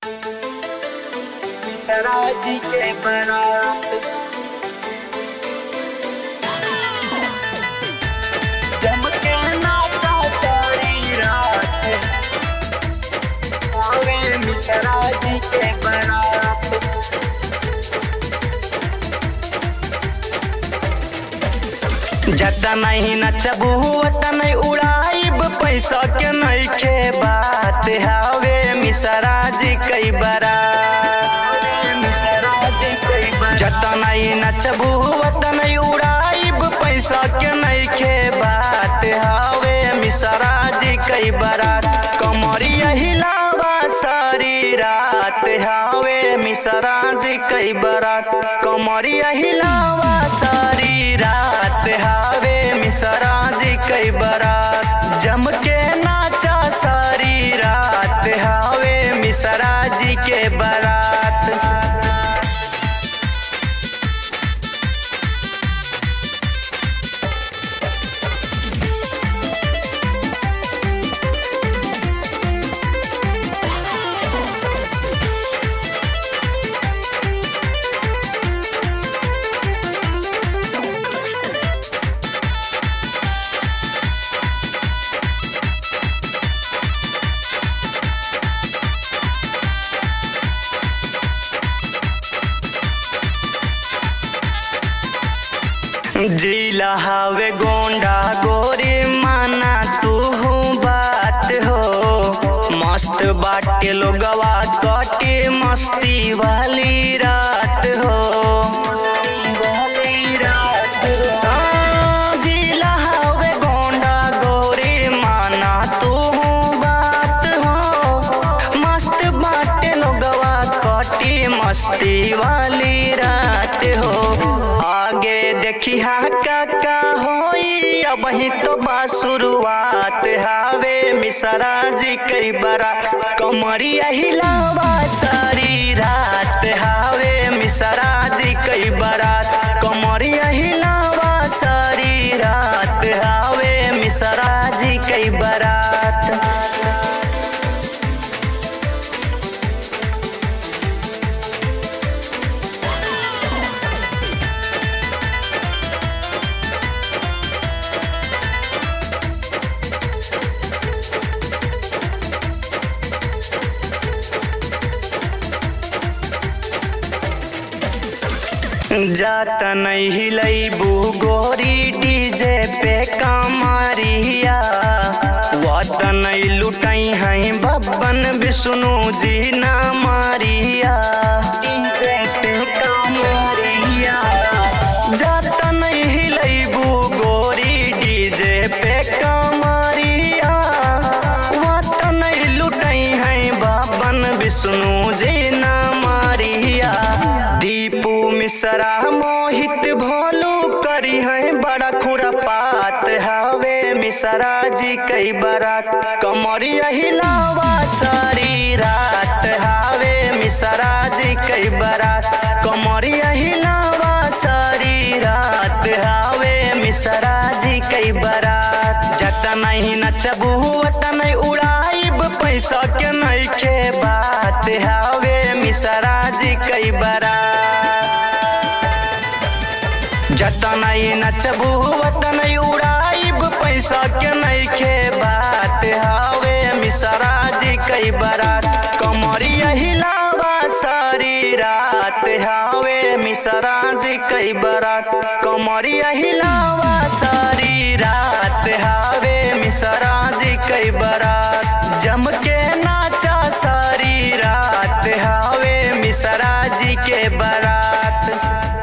सराजी के बारात चमके नाचा सारी रात आवे मिश्रा जी के बारात जता नहीं नचबू वता नहीं उड़ाइब पैसा के नहीं खे बात हावे मिसरा जी कई बरा मिश्रा जी कई बारात जता नहीं नचबू वता नहीं उड़ाइब पैसा के नहीं खे बात हावे मिसरा जी कई बरात कमरिया हिलावा सारी रात हावे मिसरा जी कई बरात कमरिया हिलावा सारी रात हावे मिसरा जी कई बरात जम के नाचा सारी रात हावे मिसरा जी के बरात जिला हवे गोंडा गोरी माना तू बात हो मस्त बाटे लोगवा कटे मस्ती वाली रात हो वाली रात हाँ, जिला हवे गोंडा गोरी माना तू बात हो मस्त बाटे लोगवा कटी मस्ती वाली रात हो आगे देखी हा काका होई अब ही तो बा शुरुआत हावे मिसरा जी कई बरा कमरिया हिलावा सारी रात हावे मिसरा जी कई बरात कमरिया हिलावा सारी रात हावे मिसरा जी कई बरात जात नहीं हिलैबू गोरी डीजे पे कमरिया वत नहीं लुटई हैं बब्बन विष्णु जी ना मारिया डीजे पे कमरिया जात नहीं हिलैबू गोरी डीजे पे कमरिया वत नहीं लुटई हैं बब्बन विष्णु जी ना मारिया दीपू मिश्रा मोहित भोलू करी है बड़ा खुरपात हवे मिश्रा जी कई बरात कमरिया हिलावा सारी रात हवे मिश्रा जी कई बरात कमरिया हिलावा सारी रात हवे मिश्रा जी कई बरात जत नहीं नचबू वत नहीं उड़ाइब पैसा के नहीं खे बात हवे मिश्रा जी कई बरात जता नहीं नचबू वत नहीं उड़ाइब पैसा के नहीं खे बात हावे मिसरा जी कई बरात कमरिया हिलावा सारी रात हावे मिसरा जी कई बरात कमरिया हिलावा सारी रात हावे मिसरा जी कई बरात जम के नाचा सारी रात हावे मिसरा जी के बरात